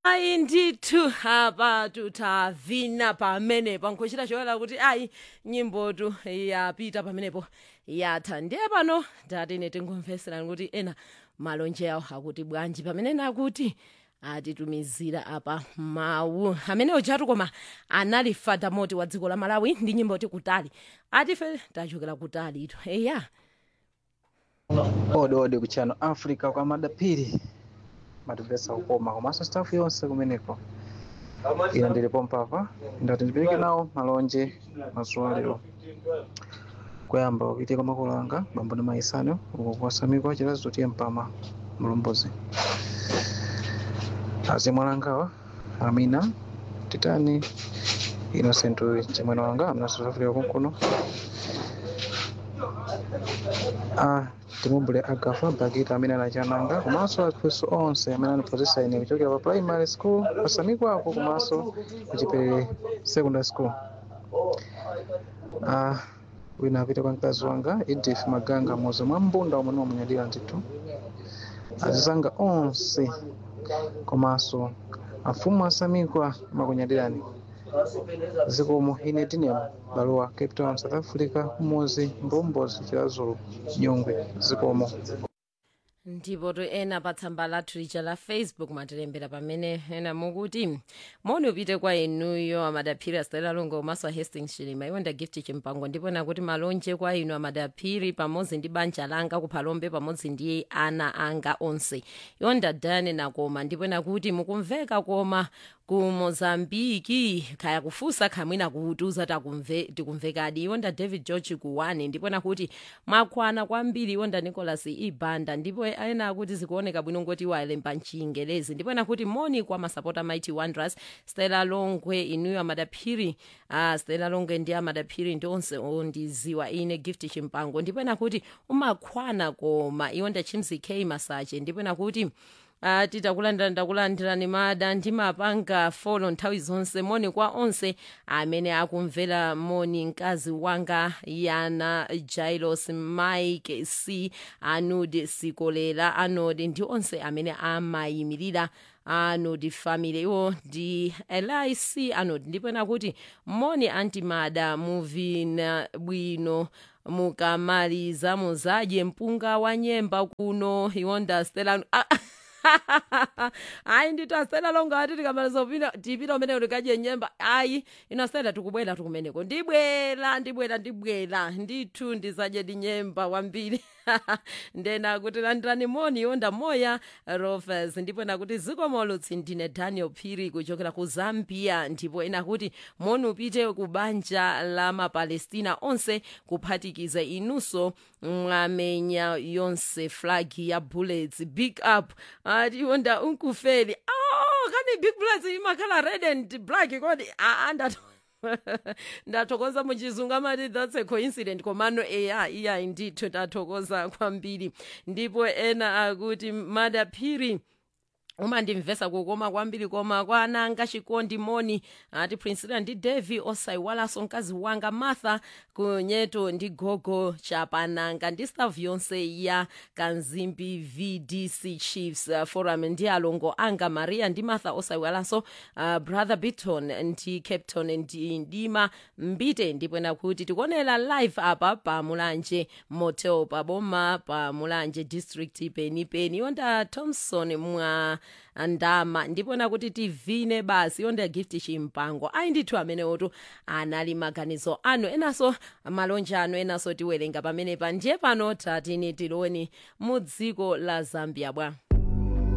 ayi ndithu apa tutavina pamenepo nkhuchita choyera kuti ayi nyimbotu yapita pamenepo yatha ndiye pano tatene tingomveserani kuti ena malonje awo akuti bwanji pamene nakuti atitumizira apa mawu amene ojatu koma anali fadamoti wa dziko la malawi ndi nyimbo ti kutali atife tachokera kutali ito eya ode ode kuchano africa kwa madapiri matipesa kukoma komanso staff yonse kumeneko ina ndilipo mpapa ndati ndipeleke nawo malonje mazuwa lero kuyamba kupitika makolo anga bambo ndi maisano uko kuwasamikwa chilazi totiye mpama mlombozi azimwalangawa amina titani innocent chamwene wanga amene south africa kunkuno ah, timumbule agafa bakita amene anachananga komanso akhristu onse amene anaphunzitsa ine kuchokera pa primary school pasamikwako komanso kuchipelere secondary school ah, wina apita kwa mkazi wanga edith maganga muzi mwa mbunda omwe niwamunyadira ndithu azizanga onse komanso afumu asamikwa makunyadirani zikomo ine tinemo baluwa cape town south africa muzi mbombozi chilazulu nyungwe zikomo ndipo to ena pa tsamba lathu lija la facebook matilembera pamene ena mukuti moni upite kwa inuyo amadaphiri asitayila longo komanso a hastings chilima iwo nda gift chimpango ndipo nakuti malonje kwa inu amadaphiri pamodzi ndi banja langa kuphalombe pamodzi ndi ana anga onse iwo ndadane nakoma ndipo nakuti mukumveka koma ku mozambiki khaya kufusa khamwina kutiuza takumve tikumvekadi iwo nda david george kuwani ndipo nakuti mwakwana kwambiri iwo nda nicholas ibanda ndipo ena akuti zikuoneka bwino ngoti walemba mchingelezi ndipo nakuti moni kwa masapota mighty wonders stella longwe inuyo amadaphiri uh, stella longwe ndi amadaphiri ndi onse ondiziwa ine gift chimpango ndipo nakuti umakhwana koma iwo nda chimzi k masache ndipo nakuti Uh, titakulandira ndakulandirani mada ndimapanga folo nthawi zonse moni kwa onse amene akumvera moni mkazi wanga yana jailos mike c anod sikolera anod ndi onse amene amayimirira anod family iwo ndi lic anod ndipo nakuti moni antimada muvina bwino mukamaliza muzadye mpunga wa nyemba kuno iwonda stela ah, ayi ndithu asitela longo ati tikamaliza upita tipita umene tikadye nyemba ayi ino asitela tikubwera tikumeneko ndibwera ndibwera ndibwera ndithu ndizadye dinyemba kwambiri ndena kuti landirani moni yonda moya rovers ndipo nakuti zikomolutsi ndine daniel phiri kuchokera ku zambia ndipo ena kuti moni upite ku banja la mapalestina onse kuphatikiza inunso mwamenya yonse flag ya bullets big up ati yonda unkufeli oh kani big bullets imakhala red and black kodi aa ndato ndathokoza muchizungu amati that's a coincident komano eya iya ndithu ndathokoza kwambiri ndipo ena akuti madaphiri umandimvesa kukoma kwambiri koma kwa ananga chikondi moni ati prinsila ndi devi osaiwalanso mkazi wanga martha kunyeto ndi gogo chapananga ndi staff yonse ya kanzimbi vdc chiefs uh, forum ndi alongo anga maria ndi martha osaiwalanso uh, brother biton ndi capton ndi ndima mbite ndipo nakuti tikuonera live apa pa mulanje motel pa boma pa mulanje district penipeni yonda thompson mwa ndama ndipo nakuti tivine basi yonda gift chimpango ayi ndithu amenewotu anali maganizo anu enanso malonje anu enanso tiwerenga pamenepa ndiye pano tatini tiloni mu dziko la zambia bwa